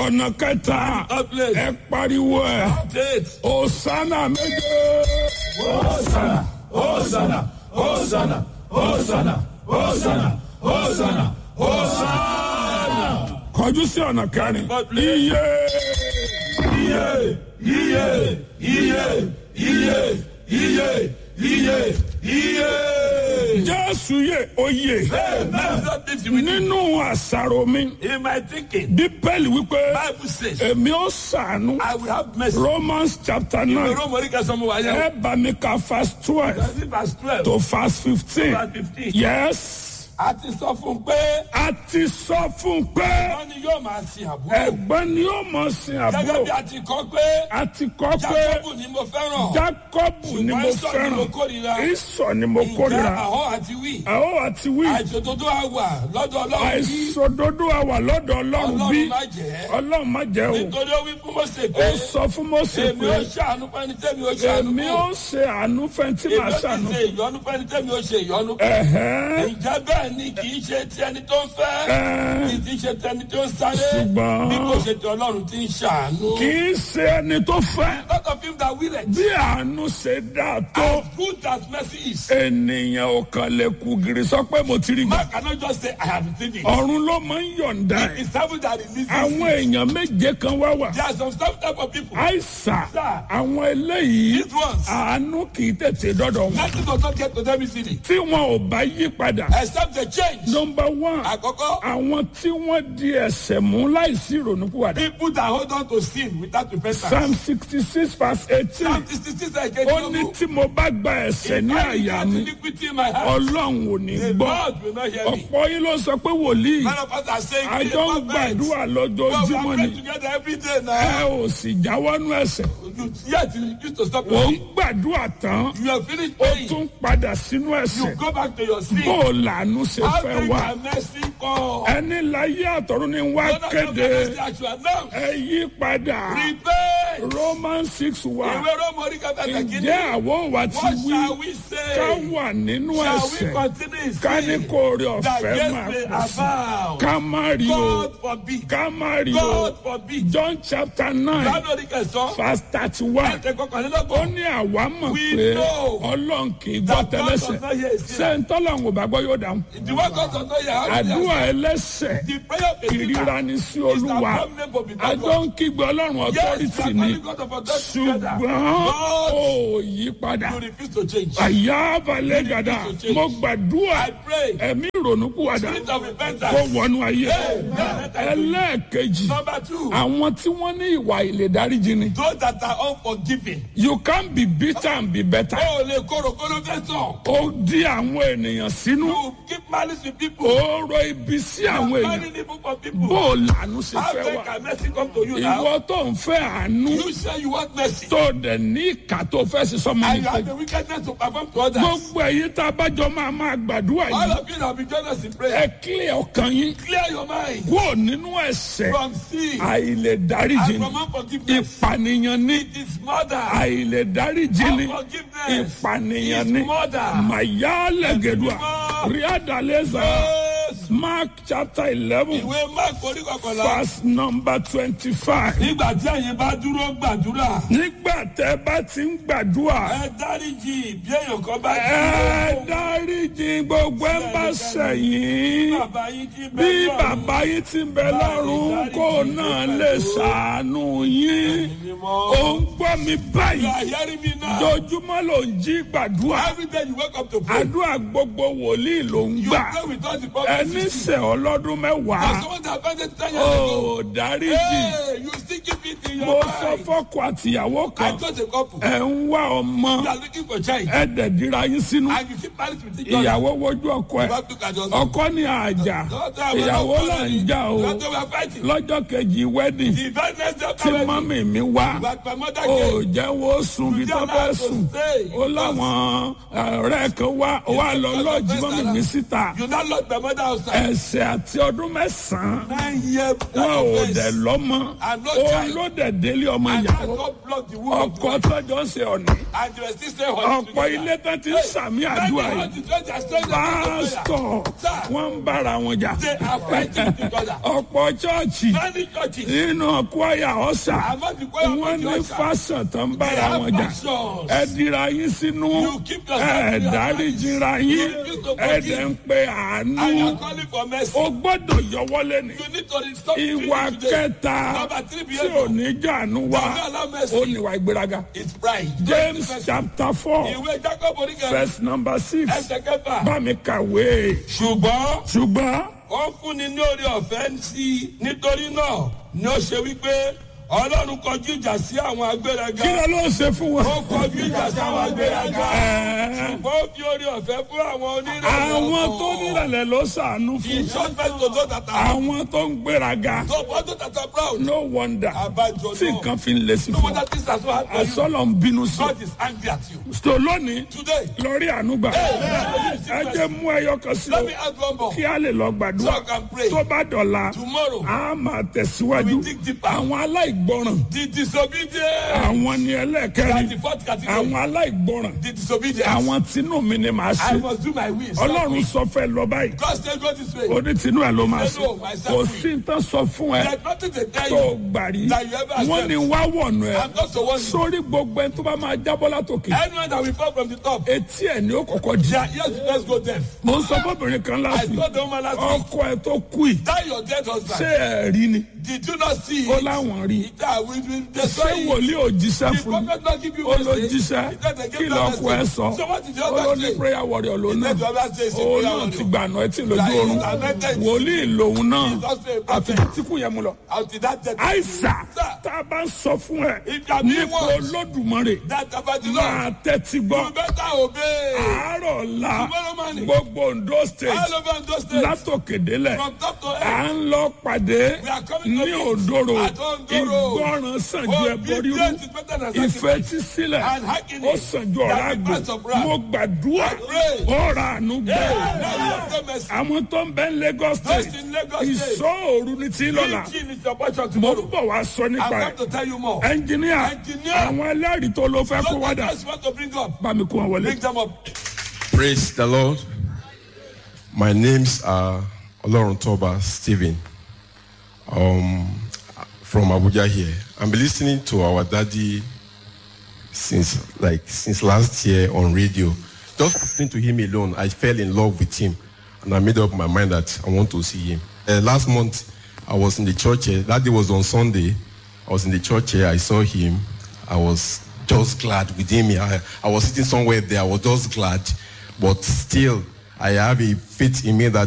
ọ̀nà kẹta Third place. ẹ pariwo ẹ Faith. òsánà méje Hosanna, Hosanna, Hosanna, Hosanna, Hosanna, Hosanna, Hosanna. kọjú sí ọ̀nà kẹrin God bless. iye Iye, iye, iye, iye, iye, iye, iye. jésù yè oyè Amen. That lives with me. nínú àṣàrò mi In my thinking, bíbélì wípé Bible says, èmi ó ṣàánú I will have mercy. romans chapter nine Romans sọmọ wa yẹn. ẹ bá mi ka verse twelve Verse twelve. to verse fifteen Verse fifteen. yes A ti sọ fún un pé a ti sọ fún un pé wọ́n ní yóò máa sin àbúrò. ẹ̀gbọ́n ni ó mọ̀ sin Gẹ́gẹ́ bí àbúrò a ti kọ́ pé a ti kọ́ pé Jákọ́bù ni mo fẹ́ràn. jákọ́bù ni mo Ṣùgbọ́n Ísọ̀ ni mo fẹ́ràn kórìíra. ìsọ̀ ni mo Ìjà kórìíra àhọ́ àti wí. àwọn àti wí Àìṣòdodo àwà lọ́dọ̀ Ọlọ́run bí àìsòdodo àwà lọ́dọ̀ ọlọ́run bí Ọlọ́run má jẹ́. ọlọ́run má jẹ́ o Nítorí ó wí fún Mósè pé ó sọ fún Mósè èmi pé ó ṣàánú fẹ́ni tẹ́mi ó ṣàánú èmi ó fún. ṣe àánú fẹ́ntì Èmi máa ó ti ṣàánú ṣe ìyọnu fẹ́ni tẹ́mi ó ṣe ìyọnu fún. ẹ̀hẹ́n Ǹjẹ́ bẹ́ẹ̀ ni kì í ṣe ti ẹni tó ń fẹ́? ẹ̀hẹ́n Kì í ṣe ti ẹni tó ń sáré? Ṣùgbọ́n- Bí kò ṣe ti Ọlọ́run ti ń ṣàánú. kì í ṣe ẹni tó fẹ́ Lot of him that will it. bí àánú ṣe dáa tó As good as mercy is. ènìyàn ò kàn lè kú gìrì sọ pé mo ti rí gbà Man cannot just say, I have seen it. ọ̀run ló máa ń yọ̀ǹda ẹ̀ It's heaven that releases àwọn it. èèyàn méje kan wá wà There are some some type of people. àìsà Sir. àwọn eléyìí These ones. àánú kì í tètè dọ́dọ̀ wọn Nothing does not get to them easily. tí wọn ò bá yí padà Except the change. nọmba one Àkọ́kọ́, àwọn tí wọ́n di ẹsẹ̀ mú láìsí ìrònúpìwàdà people that hold on to sin without repentance. psalm sixty six verse eighteen Psalm 66 again. ó ní tí mo bá gba ẹsẹ̀ ní àyà mi iniquity in my heart. ọlọ́run ò ní The gbọ́ Lord will not hear me. ọ̀pọ̀ yín ló sọ pé wòlíì None of us are saying, àjọ ń "Be perfect." gbàdúrà But we lójoojúmọ́ are ni praying together every day ẹ now. ò sì jáwọ́nú ẹsẹ̀ You, yet you used to stop ò your ń sin. gbàdúrà tán You have finished ó praying. tún padà sínú ẹsẹ̀ You go back to your sin. bó o làánú ṣe How fẹ́ can wá your mercy come? ẹni láyé àtọ̀run ni wá Lord, I know kéde mercy I should announce. ẹ yí padà Repent. Roman six wa Ìwé Rómọ̀rí kẹta kìíní. ǹjẹ́ àwọn wa ti What wí shall we ká say? wà nínú Shall we ẹsẹ̀ continue in ká ní sin? kó orí That ọ̀fẹ́ yes máa may pọ̀ sí abound. ká má rí o God forbid. ká má rí o God forbid. John chapter nine Lánàá kẹsàn-án. verse thirty one Ẹ̀tẹ̀ ó kọkànlélọ́gbọ̀n. ní àwa mọ̀ We pé know ọlọ́run kì í gbọ́ that God tẹ́lẹ̀sẹ̀ does not hear his ṣé sinner. ń tọ́lọ́run ò bá gbọ́ yóò dáhùn The word God does not hear. how do you àdúrà answer? ẹlẹ́sẹ̀ The prayer of a ìríra sinner ni sí is the olúwa abominable before àjọ God. ń kígbe ọlọ́run Yes, authority we are ni calling God of authority together. ṣùgbọ́n But ó yí padà you refuse to change. àyà balẹ̀ gàdá mo gbàdúrà I pray. ẹ̀mí ìrònúpìwàdà Spirit of kó repentance. wọnú ayé Amen. ẹlẹ́ẹ̀kejì Number two. àwọn tí wọ́n ní ìwà ìlèdáríjì ni Those that are unforgiving. you can be bitter and be better Ó lè kóró kóró fẹ́ sàn. ó dí àwọn ènìyàn sínú You keep malice with people. ó rọ ibi sí àwọn èèyàn Marrying evil for people. bó o lànà ṣe How fẹ́ then wà can mercy come to you now? ìwọ tó ń fẹ́ àánú You say you want mercy. tó dẹ̀ ní ìkà tó fẹ́ sí sọmọ And you nípa have the wickedness to perform to others. gbogbo ẹ̀yin tá a bá jọ máa máa gbàdúrà All yìí of you that be join us in ẹ prayer. kílẹ̀ ọkàn yín Clear your mind kúrò nínú ẹ̀ṣẹ̀ from sin àìlèdáríjì and ni from unforgiveness. ìpànìyàn ní It is murder. àìlèdáríjì ni Unforgiveness ìpànìyàn is ní murder. màyálẹ̀gẹ̀dùà ríàdàlẹ́sà Yes. mark chapter eleven Ìwé Mark orí kọkànlá. verse number twenty-five. Nígbà tí ẹ̀yin bá dúró gbàdúrà, nígbà tẹ́ bá ti ń gbàdúrà ẹ dáríjì bí èèyàn kan bá ẹ dúró. dáríjì gbogbo ẹ bá ṣẹ̀yìn Bàbá yín ti bẹ bí lọ́run. bàbá yín ti ń bẹ lọ́run kó náà lè ṣàánú yín ó ń gbọ́ mi You báyìí are hearing me now. dojúmọ́ ló ń jí gbàdúrà Every day you wake up to pray. àdúrà gbogbo wòlíì ló ń You gbà pray with all the ẹni promises. sẹ̀ ọlọ́dún mẹ́wàá There's someone that offended ten years ago. ó dáríjì Hey, you still keep it in mo your sọ mind. fọ́kọ àtìyàwó I kan told a couple. ẹ̀ ń wá ọmọ You are looking for child. ẹ̀ dẹ̀ dira yín sínú. And you keep married with each other. ìyàwó wojú ọkọ You ẹ have to look at your ọkọ ní àjà ìyàwó là ń jà o That's why we are fighting. lọ́jọ́ kejì wedding The very next day tí after wedding, mọ́mì mi wá but my mother ó came. jẹ́ wo sùn bí tó fẹ́ sùn ó láwọn ọ̀rẹ́ kan wá wá lọ lọ́ọ̀jì mọ́mì mi síta You now lock my mother outside. ẹ̀sẹ̀ àti ọdún mẹ́sàn-án Nine years wọn ò offense. dẹ̀ lọ́mọ And no ó òun child. ló dẹ̀ délé ọmọ And that ìyàwó God blocked the womb of the ọkọ wife. tọ́jọ́ ń ṣe ọ̀nì And they were still staying home ọ̀pọ̀ ilé tán ti ń sàmì àdúrà yìí pásítọ̀ wọ́n ń bára wọn jà They are fighting together. ọ̀pọ̀ chọ́ọ̀chì Many churches. nínú kwaya ọ̀sà Among the choir wọ́n of ní the usher. fásán tán ń They bára have wọn jà factions. ẹ dira yín sínú You keep yourself ẹ in your dáríjìra yín You refuse to ẹ forgive. dẹ̀ ń pe And àánú you're calling for mercy. o gbọ́dọ̀ yọwọ́lé ni You need to stop ìwà doing it today. kẹta Number three tí ò behavior. ní jàánú wa Don't allow mercy. ó níwà ìgbéraga It's pride. James Mercy. chapter four Ìwé Jacob oníkẹ́. verse number six Ẹsẹ̀ kẹfà. bá mi kàwé Ṣùgbọ́n ṣùgbọ́n ó fúnni ní orí ọ̀fẹ́ sí i nítorí náà ni ó ṣe wípé Ọlọ́run kọjú ìjà sí àwọn agbéraga. kí ló ló ṣe fún wọn. Ó kọjú ìjà sí àwọn agbéraga. Ẹ̀ẹ́, Ṣùgbọ́n ó fi orí ọ̀fẹ́ fún àwọn onírẹ̀lẹ̀ àwọn ọkàn. tó nílẹ̀ ló ṣàánú He fún shot first to those that are àwọn tó ń gbéraga so for those that are proud. no wonder Abájọ tí náà. nǹkan fi ń lé sí No fún wonder things are so hard for you. àsọlọ ń bínú sí God is angry at you. tó lónìí Today, lórí ànúgbà ẹ jẹ́ mú ẹyọ kan sí o let me ask one more. kí a lè lọ So gbàdúrà I can pray. tó bá dọ̀la Tomorrow, a máa tẹ̀síwájú We dig deeper. àwọn aláìgbọràn the disobedient. àwọn ni That's ẹlẹ́kẹ̀rin the fourth category. àwọn aláìgbọràn The disobedient. àwọn tinú mi ni màá I ṣe must do my will. ọlọ́run sọ fẹ́ lọ báyìí God said go this way. oní tinú ẹ ló máa Say ṣe no, myself kò will. sí ní tán sọ fún ẹ There's nothing to tell tó you. gbà rí that you ever wọ́n accept. ní wá wọ̀nù ẹ I'm not the one. sórí gbogbo ẹni tó bá máa jábọ́ látòkè Anyone that will fall from the top, etí ẹ̀ ni ó kọ́kọ́ di. their ears will first go deaf. mo ń sọ fóbìnrin kan I láti told the woman last week, ọkọ ẹ tó kú yìí that your dead ṣé husband, ẹ rí ni did you not see ó it? láwọn rí That we will ṣé destroy it. wòlíì ò jíṣẹ́ The fún mi prophet not give you ó ló message. jíṣẹ́ He said they kí gave no lọ́kọ ẹ message. sọ So what did the ó ló other ní say? prayer warrior ló He náà said the other say, say ó prayer náà ti warrior. gbànà ẹ tí lójú That he oorun is anointed. wòlíì lòun náà He is also a àfi prophet. tí kú yẹn mu lọ. Until that death. àìsà Sir. tá a bá ń sọ fún ẹ If you are being nípa warned. olódùmarè That about the Lord. máa tẹ́tí gbọ́ You better obey. àárọ̀ la Tomorrow morning. gbogbo Ondo state All over those states. látòkèdélẹ̀ From top to à end. ń lọ pàdé We are coming to ní meet òdòrò at Ondoro. ìgbọràn sàn ju ẹbọ rírú Obedience is better than sacrifice. ìfetísílẹ̀ And hearkening ó sàn ju ọ̀rá than the àgbò price of ram. mo gbàdúrà I pray. ọ̀rà àánú gbẹ Hey, now you have the mercy. àwọn tó ń bẹ ní Lagos Those state in Lagos State. ìṣọ́ òru ní tí lọ́la Preaching is your portion mo ń tomorrow. bọ̀ wá sọ I'm nípa going ẹ̀ to tell you more. ẹnjìníà Engineer. àwọn ẹlẹ́rìí tó ló fẹ́ kó Those wádà that just want to bring up, bá mi kó wọn wọlé. bring them up. Praise the Lord. My name's uh, Olorun Toba Stephen um, from Abuja here. I'm listening to our daddy since like since last year on radio. Just listening to him alone, I fell in love with him, and I made up my mind that I want to see him. Uh, last month, I was in the church here. That day was on Sunday. I was in the church here. I saw him. I was just glad with him. I, I was sitting somewhere there. I was just glad, but still, I have a faith in me that